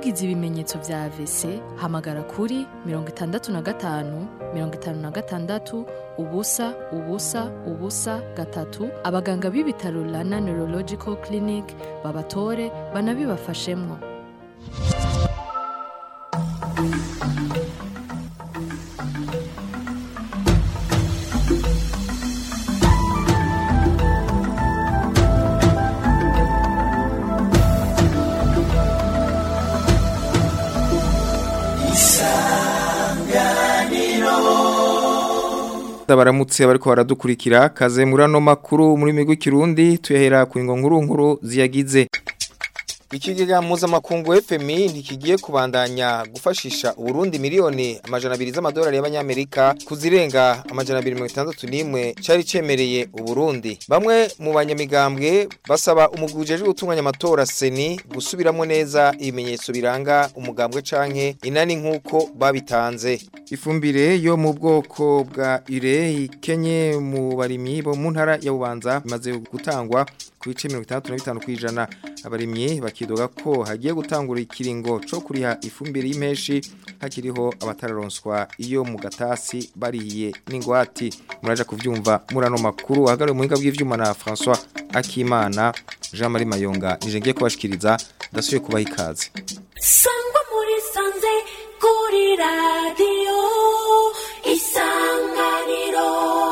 ugize ibimenyetso vya AVC hamagara kuri mirongo itandatu na gatanu mirongo itanu na gatandatu ubusa ubusa ubusa gatatu abaganga b'ibitaro Rana Neurological Clinic babatore banabibafashemwo baramutse bariko baradukurikira kaze muri ano makuru muri migwi kirundi tuyahera ku ingo nkuru nkuru ziyagize Ikigega mpuzamakungu FMI ntikigiye kubandanya gufashisha Uburundi miliyoni amajana abiri z'amadolari y'abanyamerika kuzirenga amajana abiri mirongo itandatu n'imwe cari cemereye Uburundi. Bamwe mu banyamigambwe basaba umugwi ujejwe gutunganya amatora seni gusubiramo neza ibimenyetso biranga umugambwe canke inani nk'uko babitanze. Ifumbire yo mu bwoko bwa ire ikenye mu barimyi bo mu ntara ya Bubanza imaze gutangwa ku bice mirongo itandatu na bitanu kw'ijana abarimyi bakidoga ko hagiye gutangura ikiringo co kuriha ifumbire y'impeshi hakiriho abatararonswa iyo mu gatasi bariye n'ingwati muraja kuvyumva muri ano makuru ahagariwe mu buhinga bw'ivyuma na François Akimana Jean Marie Mayonga nije ngiye kubashikiriza ndasubiye kubaha ikaze sangwa muri sanze kuri radiyo isanganiro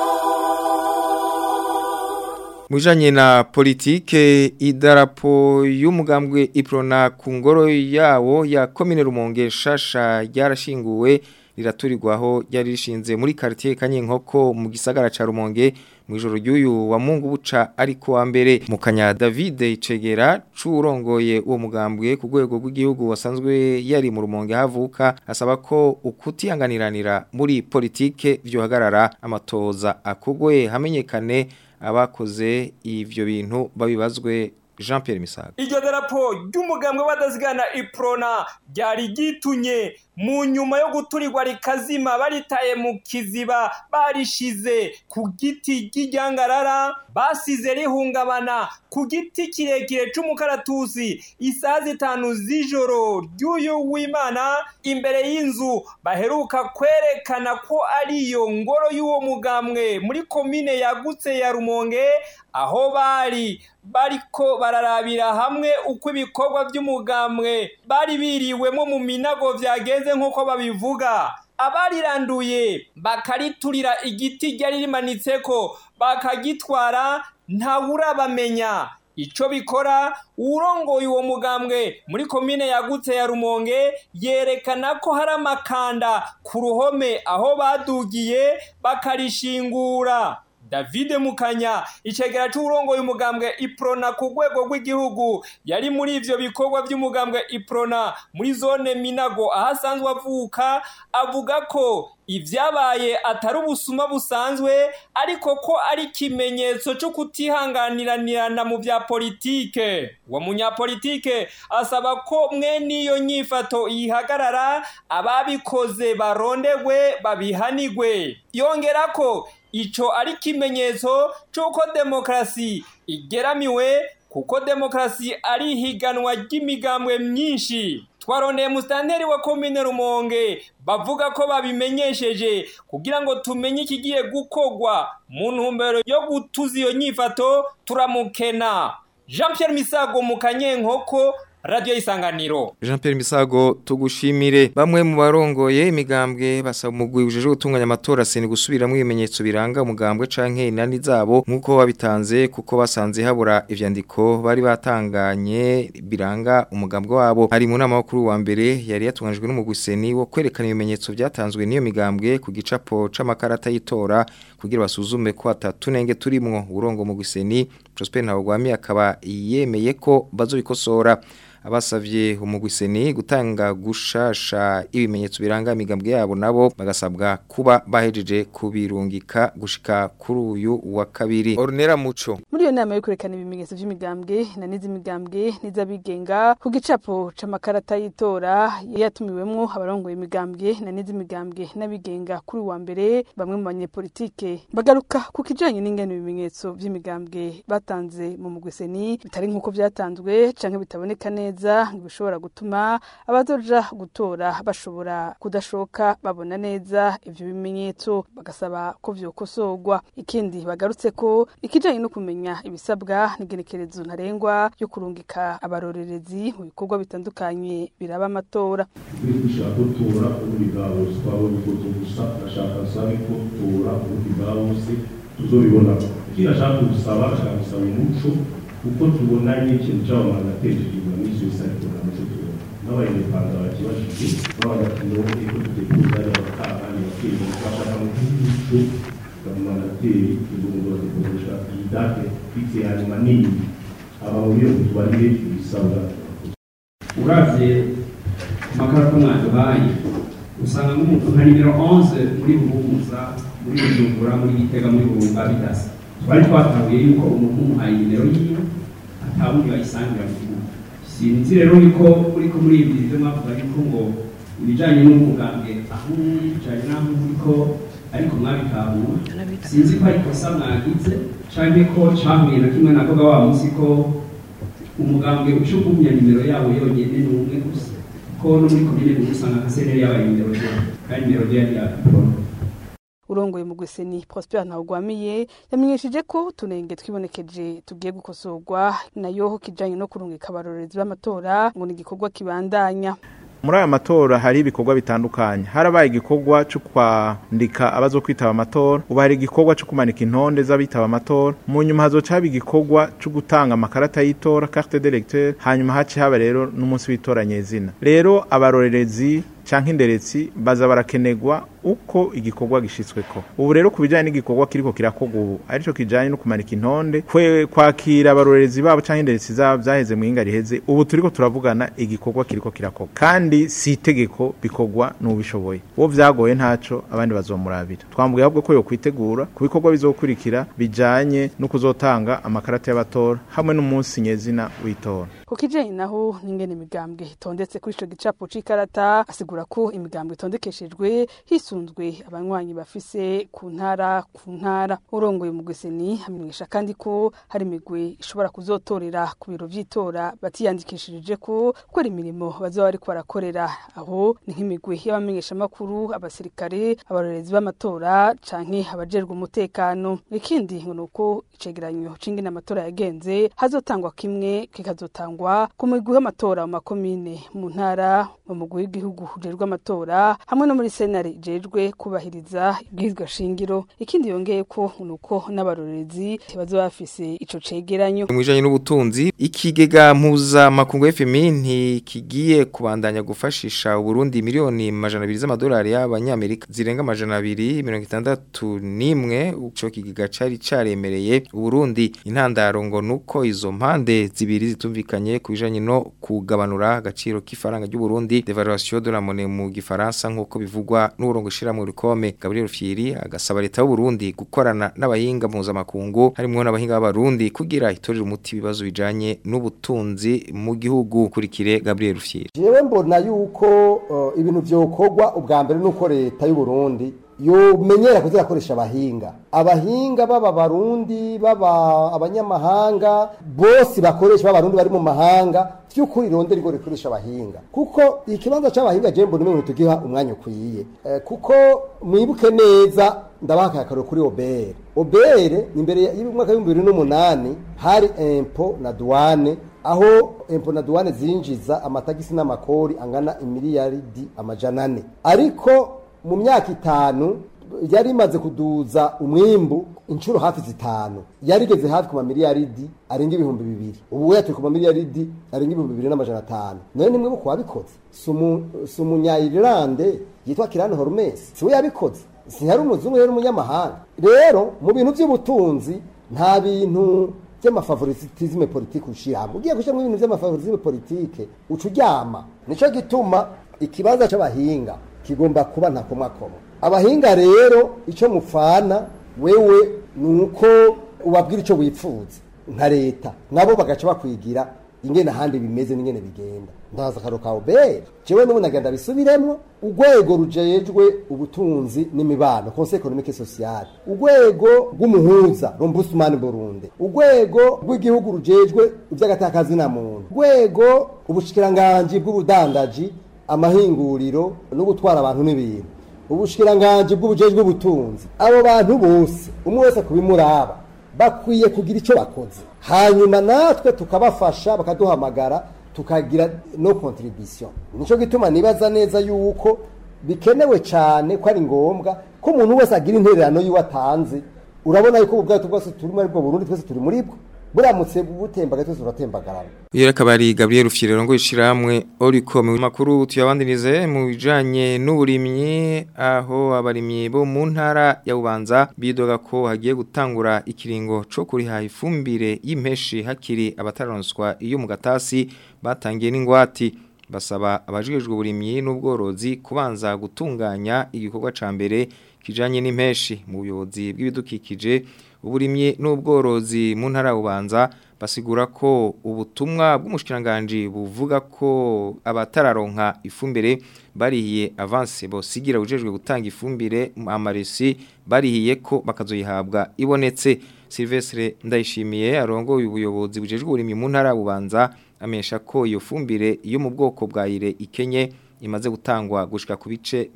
Mujanye na politike idarapo y'umugambwe Iprona ku ngoro yawo ya komine Rumonge shasha ryarashinguwe riraturirwaho ryari rishinze muri quartier Kanyinkoko mu gisagara ca Rumonge mu ijoro ry'uyu wa Mungu buca ariko wa mbere mu kanya David Icegera curongoye uwo mugambwe ku rwego rw'igihugu wasanzwe yari mu Rumonge havuka asaba ko ukutihanganiranira muri politike vyohagarara amatoza akugwe hamenyekane abakoze ivyo bintu babibazwe Jean Pierre Misago iryo darapo ry'umugambwe badazigana iprona ryari gitunye mu nyuma yo guturirwa rikazima baritaye mu kiziba barishize ku giti ry'iryangarara basize rihungabana ku giti kirekire c'umukaratusi isaha zitanu z'ijoro ry'uyu w'imana imbere y'inzu baheruka kwerekana ko ariyo ngoro y'uwo mugambwe muri komine yagutse ya rumonge aho bari bariko bararabira hamwe uko ibikorwa by'umugambwe bari biriwemo mu minago vyagenze nk'uko babivuga abariranduye bakariturira igiti ryari rimanitseko bakagitwara ntawurabamenya ico bikora urongoye uwo mugambwe muri komine yagutse ya rumonge yerekana ko hari amakanda ku ruhome aho badugiye bakarishingura David Mukanya icegera c'urongoye umugambwe Iprona ku rwego rw'igihugu yari muri ivyo bikorwa by'umugambwe Iprona muri zone Minago ahasanzwe avuka avuga ko ivyabaye atari ubusuma busanzwe ariko ko ari ikimenyetso cyo kutihanganiranirana mu vya politike wa munyapolitike asaba ko mwe n'iyo nyifato yihagarara ababikoze barondegwe babihanigwe yongera ko ico ari ikimenyetso c'uko demokarasi igeramiwe kuko demokarasi ari ihiganwa ry'imigambwe myinshi twarondeye musitanteri wa komine rumonge bavuga ko babimenyesheje kugira ngo tumenye ikigiye gukorwa mu ntumbero yo gutuza iyo nyifato turamukena jean Pierre misago mu kanyenkoko radio isanganiro Jean Pierre Misago tugushimire bamwe mu barongoye imigambwe basaba umugwi ujeje gutunganya amatora seni gusubiramo ibimenyetso biranga umugambwe canke inani zabo nkuko babitanze kuko basanze habura ivyandiko bari batanganye biranga umugambwe wabo hari mu nama kuri wa mbere yari yatunganijwe n'umugwi seni wo kwerekana ibimenyetso byatanzwe n'iyo migambwe ku gicapo c'amakarata y'itora kugira basuzume ko atatunenge turimwo urongo mu guseni Prosper Ntawagwami akaba yemeye ko bazobikosora abasavye umugwiseni gutanga gushasha ibimenyetso biranga imigambwe yabo nabo bagasabwa kuba bahejeje kubirungika gushika kuri uyu wa kabiri Ornera Muco muri iyo nama yo kwerekana ibimenyetso vy'imigambwe na n'iz'imigambwe n'iz'abigenga ku gicapo c'amakarata y'itora yatumiwemwo abarongoye imigambwe na n'iz'imigambwe n'abigenga kuri uwa mbere bamwe mu banyepolitike bagaruka ku kijanye n'ingene ibimenyetso vy'imigambwe batanze mu mugwiseni bitari nk'uko vyatanzwe canke bitaboneka neza neza bishobora gutuma abazoja gutora bashobora kudashoka babona neza ivyo bimenyetso bagasaba ko vyokosorwa ikindi bagarutse ko ikijanye no kumenya ibisabwa n'igenekerezo ntarengwa yo kurungika abarorerezi mu bikorwa bitandukanye biraba amatora turi dushaka gutora ubundi bwa bose twabonye ifoto gusa ndashaka nsabe ko tora ubundi bwa bose tuzobibona ikindi ashaka gusaba ashaka gusaba umuco kuko tubona n'ikintu cy'abamana atejeje inyuma n'icyo bisa ariko nta muco tubona n'abanyarwanda bakibajije babaga ati ngo eko tuteguza abakahani bakirinda bashaka mu gihugu bamanateri tugomba gukoresha iyi date fixe ya nyuma nini aba muri iyo tubarire ibisabwa uravye amakarata mwaduhaye usanga nk'umuntu nka nimero 11 muri buhumuza muri bujumbura muri gitega muri burunga bidasa twari twatahuye yuko umuntu umuhaye nimero yiwe atabundi bayisangira mu gihugu sinzi rero yuko uriko muri ibi byo mwavuga yuko ngo ibijanye n'umugambwe aho uri bijanye n'aho uriko ariko mwabitahura sinzi ko ari kosa mwagize canke ko cahuye na kimwe navuga wa munsi ko umugambwe ucugumya nimero yabo yonyene ni umwe gusa ko no muri komine muri usanga nka seneri yabaye nimero zero kandi nimero zero yari yapiporo urongoye mu gweseni Prosper Ntawugwamiye yamenyesheje ko tunenge twibonekeje tugiye gukosorwa nayo kijanye no kurungika abarorerezi b'amatora ngo ni igikorwa kibandanya muri aya matora hari ibikorwa bitandukanye harabaye igikorwa cyo kwandika abazo kwitaba amatora ubu hari igikorwa cyo kumanika intonde z'abitaba amatora mu nyuma hazoca haba igikorwa cyo gutanga amakarata y'itora carte d'électeur hanyuma haci haba rero n'umunsi w'itora nyezina rero abarorerezi canke inderetsi baza barakenegwa uko igikorwa gishitsweko ubu rero ku bijanye n'igikorwa kiriko kirakorwa ubu arico kijanye no kumanika intonde kwe kwakira abarorerezi babo canke inderetsi zabo vyaheze muhinga riheze ubu turiko turavugana igikorwa kiriko kirakorwa kandi si itegeko bikorwa n'ubishoboye uwo vyagoye ntaco abandi bazomurabira twambwiye ahubwo ko yokwitegura ku bikorwa bizokurikira bijanye no kuzotanga amakarata y'abatora hamwe n'umunsi nyezina w'itora ku kijanye naho n'ingene imigambwe itondetse kuri ico gicapo c'ikarata asigura ko imigambwe itondekeshejwe hisunzwe abanywanyi bafise ku ntara ku ntara urongoye mu gweseni amenyesha kandi ko hari imigwi ishobora kuzotorera ku biro vy'itora batiyandikishirije ko gukora imirimo bazoba bariko barakorera aho ni nk'imigwi y'abamenyeshamakuru abasirikare abarorerezi b'amatora canke abajejwe umutekano ikindi ngo nuko icegeranyo c'ingene amatora yagenze hazotangwa kimwe kikazotangwa ku migwi y'amatora mu makomine mu ntara mu mugwi w'igihugu ujejwe amatora hamwe no muri senare ijejwe kubahiriza ibwirizwa shingiro ikindi yongeye ko nuko n'abarorerezi bazoba bafise ico cegeranyo mu bijanye n'ubutunzi ikigega mpuza makungu FMI ntikigiye kubandanya gufashisha Burundi miliyoni majana abiri z'amadolari y'abanyamerika zirenga majana abiri mirongo itandatu n'imwe ico kigega cari caremereye Burundi intandaro ngo nuko izo mpande zibiri zitumvikanye ku bijanye no kugabanura agaciro k'ifaranga ry'u Burundi devaluation de la monnaie mu gifaransa nkuko bivugwa n'urongo shira mu rikome Gabriel Fieri agasaba leta y'u Burundi gukorana n'abahinga mpuzamakungu harimo n'abahinga b'abarundi kugira itorere umuti ibibazo bijanye n'ubutunzi mu gihugu kurikire Gabriel Fieri jewe mbona yuko uh, ibintu vyokorwa ubwa mbere nuko leta y'u Burundi yomenyera kuzirakoresha abahinga abahinga baba barundi baba abanyamahanga bose bakoresha b'abarundi bari mu mahanga vy'ukuri ronde rigo rikoresha abahinga kuko ikibanza c'abahinga je mbona umengo tugiha umwanya ukwiye eh, kuko mwibuke neza ndabaha akarero kuri obere obere imbere y'umwaka w'ibihumbi bibiri n'umunani hari impo na douane aho impo na douane zinjiza amatagisi n'amakori angana imiliyaridi amajana ane ariko mu myaka itanu yari imaze kuduza umwimbu inshuro hafi zitanu yarigeze hafi ku mamiliyaridi arenga ibihumbi bibiri ubu we turi ku mamiliyaridi arenga ibihumbi bibiri n'amajana atanu none nimwe bo kuwabikoze si umunyayirlande yitwa kirani horumesi si we yabikoze si hari umuzungu yari umunyamahanga rero mu bintu by'ubutunzi nta bintu by'amafavoritizme politike ushiramo ugiye gushyiramo ibintu by'amafavoritizme politike uca uryama nicyo gituma ikibanza c'abahinga kigomba kuba ntakomwakomwa abahinga rero icyo mupfana wewe ni uko ubabwira icyo wifuza nka leta nabo bagaca bakwigira ingene ahandi bimeze n'ingene bigenda ndaza akaro ka obere jewe n'ubu nagenda bisubiremwo urwego rujejwe ubutunzi n'imibano conseil économique et social urwego rw'umuhuza l'ombudsman Burundi urwego rw'igihugu rujejwe ivy'agatakazi na muntu urwego ubushikiranganji bw'ubudandaji amahinguriro no gutwara abantu n'ibintu ubushikiranganji bw'ubujejwe ubutunzi abo bantu bose umwe wese kubimuraba bakwiye kugira icyo bakoze hanyuma natwe tukabafasha bakaduhamagara tukagira no contribution nico gituma nibaza neza yuko bikenewe cyane ko ari ngombwa ko umuntu wese agira intererano yiwe atanze urabona yuko ubu bwato bwose turi muri bwo Burundi twese turi muri bwo buramutse butembaga twese turatembagarana Yera kabari Gabriel Ufyirero ngo ishiramwe oriko mu makuru tuyabandinize mu bijanye n'uburimyi aho abarimyi bo mu ntara ya Bubanza bidoga ko hagiye gutangura ikiringo co kuriha ifumbire y'impeshi hakiri abataronswa iyo mu gatasi batangiye n'ingwati basaba abajejwe uburimyi n'ubworozi kubanza gutunganya igikorwa ca mbere kijanye n'impeshi mu buyobozi bw'ibidukikije uburimyi n'ubworozi mu ntara ubanza basigura ko ubutumwa bw'umushikiranganje buvuga ko abatararonka ifumbire barihiye avance bosigira ujejwe gutanga ifumbire amaresi barihiye ko bakazoyihabwa ibonetse Silvestre ndayishimiye arongoye ubuyobozi bujejwe uburimyi mu ntara ubanza amesha ko iyo fumbire yo mu bwoko bwa ire ikenye imaze gutangwa gushika ku bice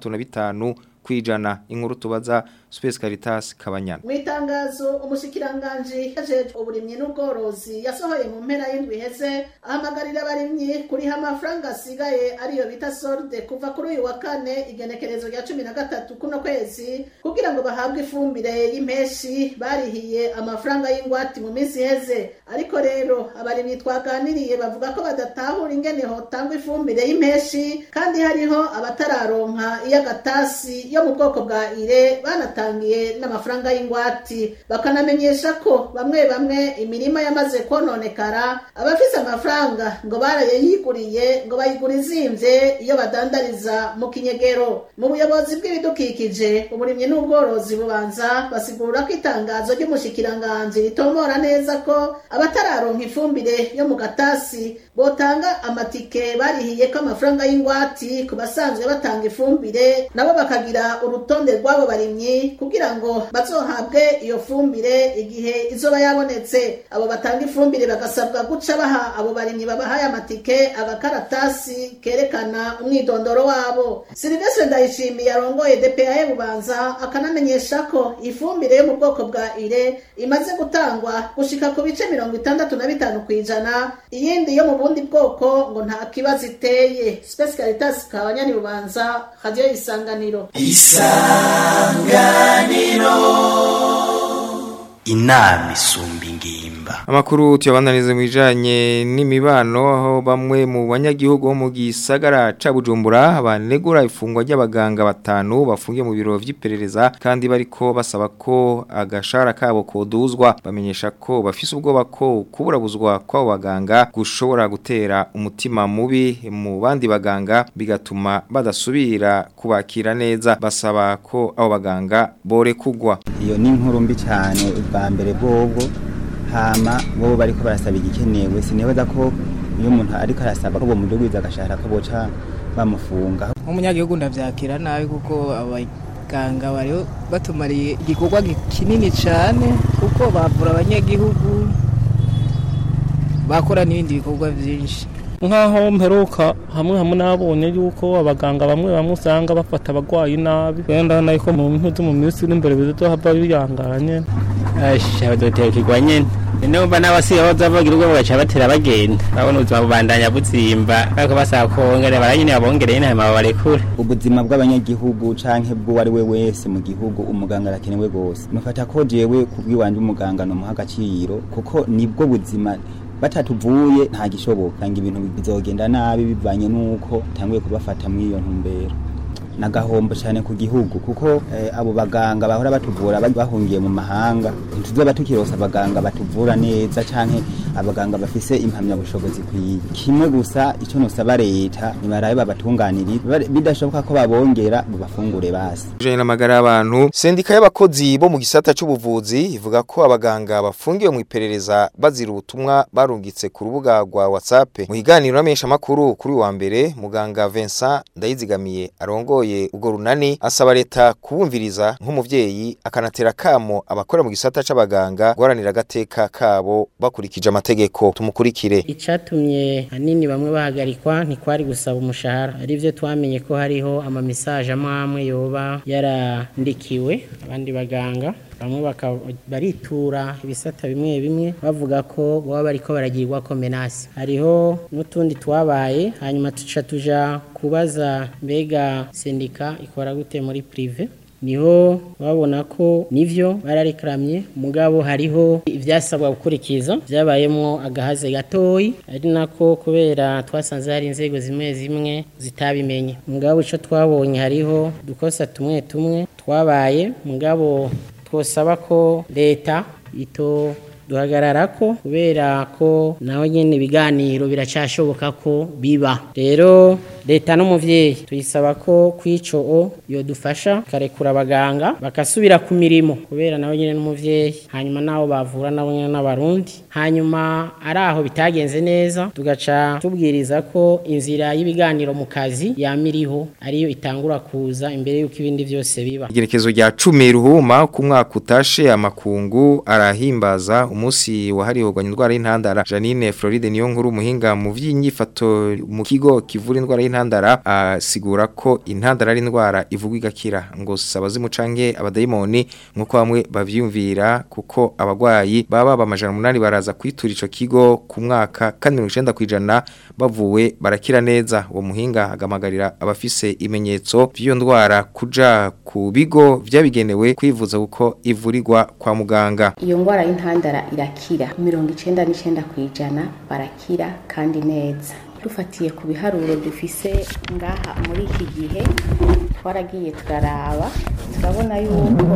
65 kwijana inkuru tubaza Space Caritas Kabanyana mu itangazo umushikiranganje yajeje uburimyi n'ubworozi yasohoye mu mpera y'indwi heze ahamagarira abarimyi kuriha amafaranga asigaye ariyo bita solde kuva kuri uyu wa kane igenekerezo rya cumi na gatatu kuno kwezi kugira ngo bahabwe ifumbire y'impeshi barihiye amafaranga y'ingwati mu minsi iheze ariko rero abarimyi twaganiriye bavuga ko badatahura ingene hotangwa ifumbire y'impeshi kandi hariho abatararonka iy'agatasi yo mu bwoko bwa ire banatangiye n'amafaranga y'ingwati bakanamenyesha ko bamwe bamwe imirima yamaze kononekara abafise amafaranga ngo barayayiguriye ngo bayigura izimvye iyo badandariza mu kinyegero mu buyobozi bw'ibidukikije uburimyi n'ubworozi bubanza basigura ko itangazo ry'umushikiranganji ritomora neza ko abatararonka ifumbire yo mu gatasi botanga amatike barihiye ko amafaranga y'ingwati ku basanzwe batanga ifumbire nabo bakagira urutonde rw'abo barimyi kugira ngo bazohabwe iyo fumbire igihe izoba yabonetse abo batanga ifumbire bagasabwa guca baha abo barimyi babahaye amatike agakaratasi kerekana umwidondoro wabo Silvestre Ndayishimiye arongoye DPA bubanza akanamenyesha ko ifumbire yo mu bwoko bwa ire imaze gutangwa gushika ku bice mirongo itandatu na bitanu kwijana iyindi yo mu bundi bwoko ngo nta kibazo iteye Space Caritas kabanyani bubanza radio isanganiro isanganiro inama isumba ingimba Amakuru tuyabandanize mu bijanye n'imibano aho bamwe mu banyagihugu bo mu gisagara ca Bujumbura banegura ifungwa ry'abaganga batanu bafungiye mu biro vy'iperereza kandi bariko basaba ko agashara kabo koduzwa bamenyesha ko bafise ubwoba ko kuburabuzwa kw'abo baganga gushobora gutera umutima mubi mu bandi baganga bigatuma badasubira kubakira neza basaba ko abo baganga borekugwa iyo ni inkuru mbi cyane ubwa mbere bwobwo hama bo bariko barasaba igikenewe sinibaza ko iyo umuntu ariko arasaba ko bomudugwiza agashahara ko boca bamufunga nk'umunyagihugu ndavyakira nabi kuko abaganga bari batumariye igikorwa kinini cyane kuko bavura abanyagihugu bakora n'ibindi bikorwa byinshi nk'aho mperuka hamwe hamwe nabonye yuko abaganga bamwe bamwe usanga bafata abagwayi nabi wenda nako mu bintu mu minsi iri imbere bizohava biyangara nyene badotekirwa nyene numva n'abasigaye baza bagira ubwo bagaca batera bagenda babona ubuzima bubandanya buzimba ariko basaba kongera baranyene babongereye inama babarekure ubuzima bw'abanyagihugu canke bw'uwo ari we wese mu gihugu umuganga arakenewe gose mufata ko jewe kubw'iwanje umuganga nomuha agaciro kuko nibwo buzima batatuvuye nta gishoboka ngo ibintu bizogenda nabi bivanye n'uko tanguye kubafata muri iyo ntumbero nagahombo cyane ku gihugu kuko eh, abo baganga bahora batuvura bahungiye mu mahanga ntituzoba tukirosa abaganga batuvura neza canke abaganga bafise impamyabushobozi kwiye kimwe gusa ico nosaba leta nibarabe babatunganirire bidashoboka ko babongera bubafungure basi Jane n'amagara y'abantu sendika y'abakozi bo mu gisata c'ubuvuzi ivuga ko abaganga bafungiwe mu iperereza bazira ubutumwa barungitse ku rubuga rwa WhatsApp mu higaniro n'amenyesha makuru kuri wa mbere muganga Vincent Ndayizigamiye arongoye ubwo runani asaba leta kubumviriza nk'umuvyeyi akanatera kamo abakora mu gisata c'abaganga guharanira agateka kabo bakurikije amategeko tumukurikire icatumye hanini bamwe bahagarikwa ntikwari gusaba umushahara ari byo twamenye ko hariho amamisaje amwe amwe yoba yarandikiwe abandi baganga bamwe baritura ibisata bimwe bimwe bavuga ko baba bariko baragirwa ko menasi hariho n'utundi twabaye hanyuma tuca tuja kubaza mbega sendika ikora gute muri prive niho babona ko nivyo bararekamye mugabo hariho ivyasabwa gukurikiza byabayemwo agahaze gatoyi ari nako kubera twasanze hari inzego zimwe zimwe zitabimenye mugabo ico twabonye hariho dukosa tumwe tumwe twabaye mugabo twosaba ko leta ito duhagarara ko kubera ko naho nyene ibiganiro biracashoboka ko biba rero leta n'umuvyeyi tuyisaba ko kwico o yodufasha karekura abaganga bakasubira ku mirimo kubera naho nyene n'umuvyeyi hanyuma naho bavura nabo nyene n'abarundi hanyuma ari aho bitagenze neza tugaca tubwiriza ko inzira y'ibiganiro mu kazi yamiriho ariyo itangura kuza imbere y'uko ibindi byose biba igerekezo rya 10 ruhuma ku mwaka utashe amakungu arahimbaza umunsi wahariwe kugwanya indwara y'intandara Janine Floride niyo nkuru umuhinga mu vy'inyifato mu kigo kivura indwara y'intandara asigura ko intandara ari indwara ivugwa igakira ngo sabazimu canke abadayimoni nkuko bamwe bavyumvira kuko abagwayi baba bamajana umunani baraza kwitura ico kigo ku mwaka kandi 90 kwijana bavuwe barakira neza uwo muhinga agamagarira abafise imenyetso by'iyo ndwara kuja ku bigo vyabigenewe kwivuza kuko ivurirwa kwa muganga iyo ndwara y'intandara irakira mirongo icenda n'icenda kwijana barakira kandi neza dufatiye ku biharuro dufise ngaha muri iki gihe twaragiye turaraba turabona yuko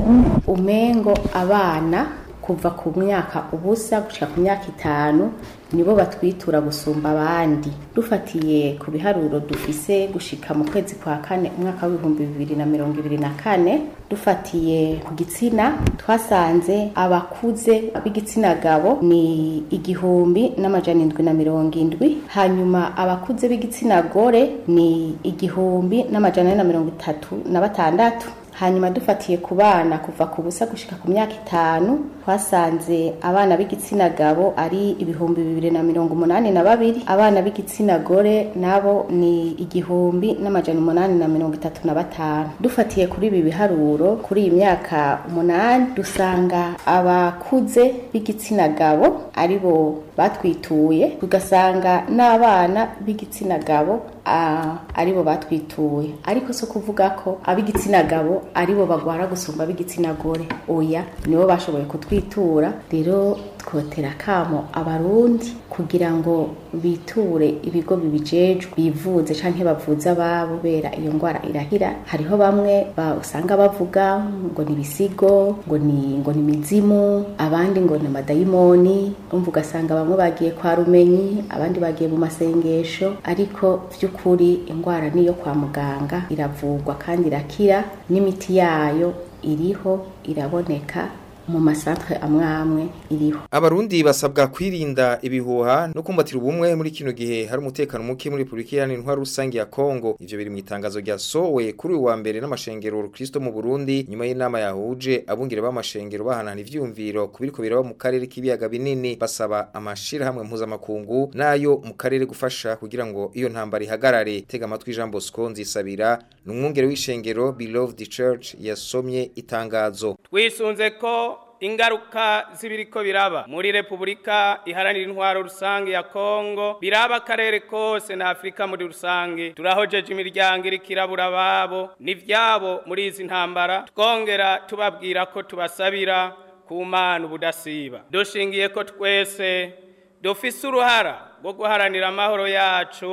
umengo abana kuva ku myaka ubusa gushika ku myaka itanu nibo batwitura gusumba abandi dufatiye ku biharuro dufise gushika mu kwezi kwa kane umwaka w'ibihumbi bibiri na mirongo ibiri na kane dufatiye ku gitsina twasanze abakuze b'igitsina gabo ni igihumbi n'amajana indwi na mirongo indwi hanyuma abakuze b'igitsina gore ni igihumbi n'amajana ane na mirongo itatu na batandatu hanyuma dufatiye ku bana kuva ku busa gushika ku myaka itanu twasanze abana b'igitsina gabo ari ibihumbi bibiri na mirongo umunani na babiri abana b'igitsina gore nabo ni igihumbi n'amajana umunani na mirongo itatu na batanu dufatiye kuri ibi biharuro kuri iyi myaka umunani dusanga abakuze b'igitsina gabo ari bo batwituye tugasanga n'abana b'igitsina gabo aribo batwituye ariko si ukuvuga ko ab'igitsina gabo aribo bagwara gusumba ab'igitsina gore oya nibo bashoboye kutwitura rero twotera akamo abarundi kugira ngo biture ibigo bibijejwe bivuze canke bavuze ababo bera iyo ndwara irahira hariho bamwe usanga bavuga ngo ni ibisigo ngo ni ngo ni imizimu abandi ngo ni amadayimoni umva ugasanga bamwe bagiye kwa rumenyi abandi bagiye mu masengesho ariko vy'ukuri indwara niyo kwa muganga iravurwa kandi irakira n'imiti yayo iriho iraboneka mu masantre amwe amwe iriho abarundi basabwa kwirinda ibihuha no kumbatira ubumwe muri kino gihe hari umutekano muke muri Republika Iharanira Intwaro Rusange ya Kongo ivyo biri mu itangazo rya sowe kuri uwa mbere n'amashengero Kristo mu Burundi nyuma y'inama yahuje abungire b'amashengero bahanana ivyumviro kubiriko biraba mu karere k'ibiyaga binini basaba amashira hamwe mpuzamakungu nayo mu karere gufasha kugira ngo iyo ntambara ihagarare tega amatwi Jean Bosco Nzisabira n'umwungere w'ishengero Beloved Church yasomye itangazo twisunze ko ingaruka z'ibiriko biraba muri Republika iharanira intwaro rusange ya Kongo biraba akarere kose na Afrika muri rusange turahojeje imiryango iri kirabura babo n'ivyabo muri izi ntambara twongera tubabwira ko tubasabira ku mana ubudasiba dushingiye ko twese dufise uruhara rwo guharanira amahoro yacu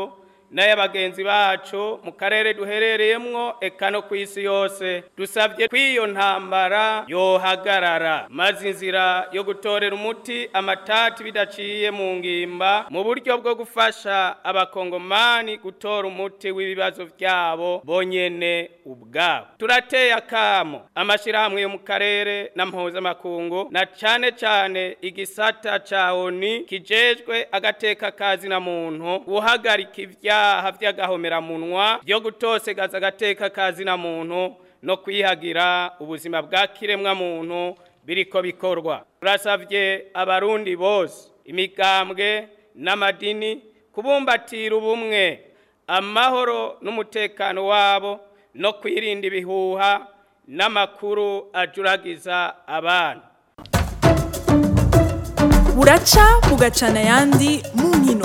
n'ay'abagenzi bacu mu karere duherereyemwo eka no ku isi yose dusabye ko iyo ntambara yohagarara maze inzira yo gutorera umuti amatati bidaciye mu ngimba mu buryo bwo gufasha abakongomani gutora umuti w'ibibazo byabo bonyene ubwabo turateye akamo amashyirahamwe yo mu karere na mpuzamakungu na cane cane igisata ca oni kijejwe agateka kazi na muntu guhagarika ivyaha vy'agahomeramunwa vyo gutosegaza agateka kazi na muntu no kwihagira ubuzima bwa kiremwa muntu biriko bikorwa turasavye abarundi bose imigambwe n'amadini kubumbatira ubumwe amahoro n'umutekano wabo no kwirinda ibihuha n'amakuru ajuragiza abana buraca bugacana ayandi mu nkino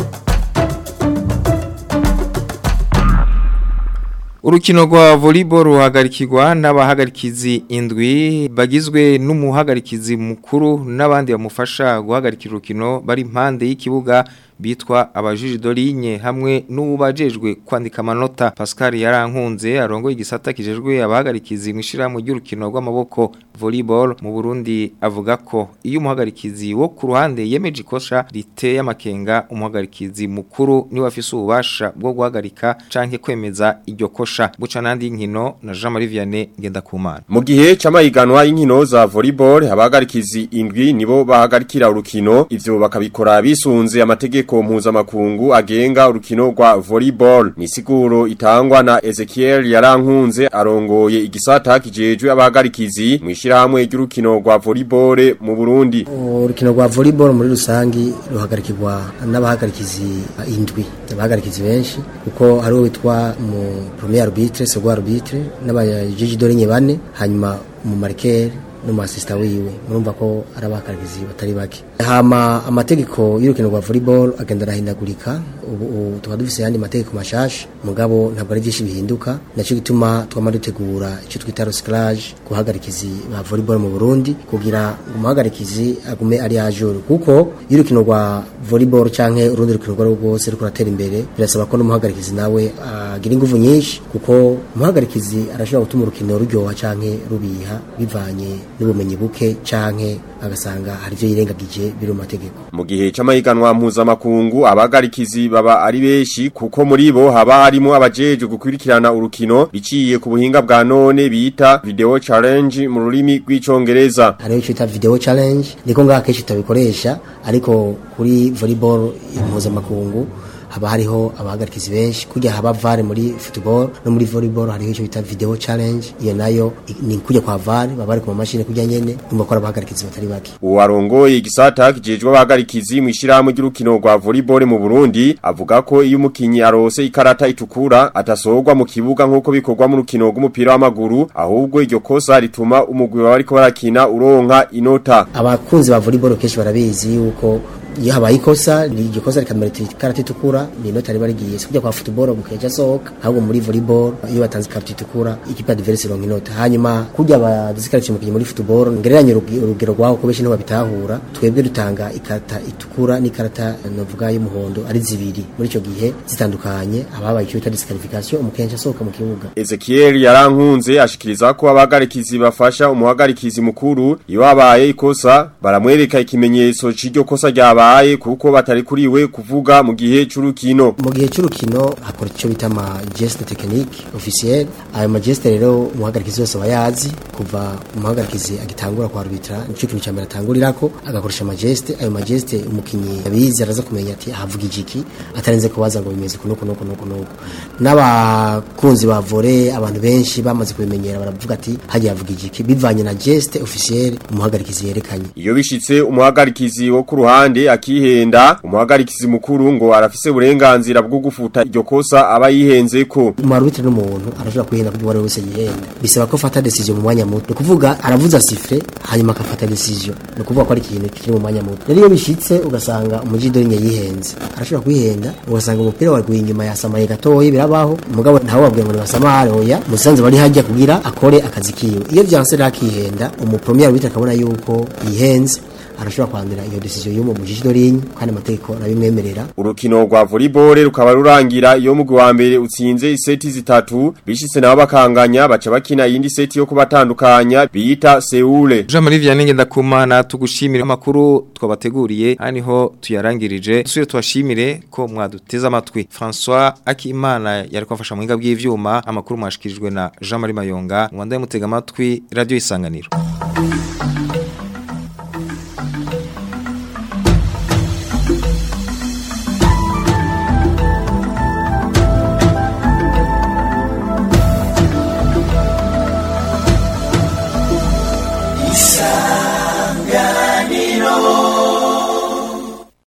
Urukino rwa volleyball ruhagarikirwa n'abahagarikizi indwi bagizwe n'umuhagarikizi mukuru n'abandi bamufasha guhagarikira urukino bari impande y'ikibuga bitwa abajiji dorinye hamwe n'ubajejwe kwandika amanota Pascal yarankunze arongo igisata kijejwe abahagarikizi mwishiramu ry'urukino rw'amaboko volleyball mu Burundi avuga ko iyo umuhagarikizi wo ku ruhande yemeje ikosha riteye amakenga umuhagarikizi mukuru ni wafise ububasha bwo guhagarika canke kwemeza iryo kosha buca nandi nkino na Jean Marie Vianney ngenda kumana mu gihe c'amahiganwa y'inkino za volleyball abahagarikizi indwi nibo bahagarikira urukino ivyo bakabikora bisunze amategeko amategeko mpuzamakungu agenga urukino rwa volleyball ni siguro itangwa na Ezekiel yarankunze arongoye igisata kijejwe abahagarikizi mwishirahamwe ry'urukino rwa volleyball mu Burundi urukino rwa volleyball muri rusangi ruhagarikirwa n'abahagarikizi indwi abahagarikizi benshi kuko hari witwa mu premier arbitre second arbitre n'abayiji dorenye bane hanyuma mu marqueur n'umusista wiwe murumva ko ari abakarikizi batari bake hama amategeko y'urukino rwa volleyball agenda arahindagurika ubu tukaba dufise yandi mategeko mashasha mugabo ntabwo ari byinshi bihinduka naco gituma twama dutegura icyo twita recyclage guhagarikizi ba volleyball mu Burundi kugira ngo umuhagarikizi agume ari ajuru kuko y'urukino rwa volleyball canke urundi rukino rwo rwose ruri kuratera imbere birasaba ko n'umuhagarikizi nawe agira ingufu nyinshi kuko umuhagarikizi arashobora gutuma urukino ruryoha canke rubiha bivanye n'ubumenyi buke canke agasanga hari ivyo yirengagije biri mu mategeko mu gihe c'amahiganwa mpuzamakungu abagarikizi baba ari benshi kuko muri bo haba harimo abajeje gukurikirana urukino biciye ku buhinga bwa none bita video challenge mu rurimi rw'icongereza hariho ico bita video challenge niko ngaha kenshi tutabikoresha ariko kuri volleyball mpuzamakungu haba hariho abahagarikizi benshi kujya haba vare muri football no muri volleyball hariho icyo bita video challenge iyo nayo ni kujya kwa vare baba bari ku mashini kujya nyene numva ko abahagarikizi batari bake uwarongoye igisata kijejwe abahagarikizi mu ishirahamwe ry'urukino rwa volleyball mu Burundi avuga ko iyo umukinyi arose ikarata itukura atasorwa mu kibuga nk'uko bikorwa mu rukino rw'umupira w'amaguru ahubwo iryo kosa rituma umugwi baba bariko barakina uronka inota abakunzi ba volleyball kenshi barabizi yuko iyo habaye ikosa iryo kosa rikamerita ikarata itukura ni inota riba rigiye si kujya kwa football mukeja sohoka ahubwo muri volleyball iyo batanze ikarata itukura ikipe adverse ironka inota hanyuma kujya abadisikariye umukinnyi muri football ngereranye urugero rwaho ko benshi niho babitahura twebwe dutanga ikarata itukura n'ikarata novuga y'umuhondo ari zibiri muri ico gihe zitandukanye ababaye icyo bita disqualification umukenja asohoka mu kibuga Ezekiel yarankunze ashikiriza ko abagarikizi bafasha umuhagarikizi mukuru iyo habaye ikosa baramwereka ikimenyetso c'iryo kosa ryabaye babaye kuko batari kuriwe kuvuga mu gihe c'urukino mu gihe c'urukino hakora ico bita ama geste technique officiel ayo ma geste rero umuhagarikizi wese bayazi kuva umuhagarikizi agitangura kwa arbitra nico kintu cyambere atangurirako agakoresha ama geste ayo ma geste umukinyi abizi araza kumenya ati havuga igiki atarenze kubaza ngo bimeze kuno kuno kuno kuno n'abakunzi ba volley abantu benshi bamaze kubimenyera baravuga ati hagiye havuga igiki bivanye na geste officiel umuhagarikizi yerekanye iyo bishitse umuhagarikizi wo ku ruhande akihenda umuhagarikizi mukuru ngo arafise uburenganzira bwo gufuta iryo kosa aba yihenze ko umarubitire n'umuntu arashobora kwihenda kuko uwari wese yihenda bisaba ko afata decision mu mwanya muto ni kuvuga aravuza sifre hanyuma akafata decision ni kuvuga ko ari ikintu kiri mu mwanya muto rero iyo bishitse ugasanga umujido rinye yihenze arashobora kwihenda ugasanga umupira waguye inyuma yasamaye gatoyi birabaho mugabo ntawe wabwira ngo nibasamare oya musanze bari hajya kugira akore akazi kiwe iyo vyanse rakihenda umupremier arbitre akabona yuko yihenze arashobora kwandira iyo decision y'umu mujiji dorinye kandi amategeko arabimwemerera Urukino rwa volleyball rukaba rurangira iyo mugwi wa mbere utsinze iseti zitatu bishitse nabo bakanganya baca bakina iyindi seti yo kubatandukanya biyita Seule. Jean Marie Vianney ndakumana tugushimira amakuru twabateguriye haniho tuyarangirije dusubire twashimire ko mwaduteze amatwi François Akimana yari kwafasha mu hinga bw'ivyuma amakuru mwashikirijwe na Jean Marie Mayonga mwandaye mutega amatwi radio isanganiro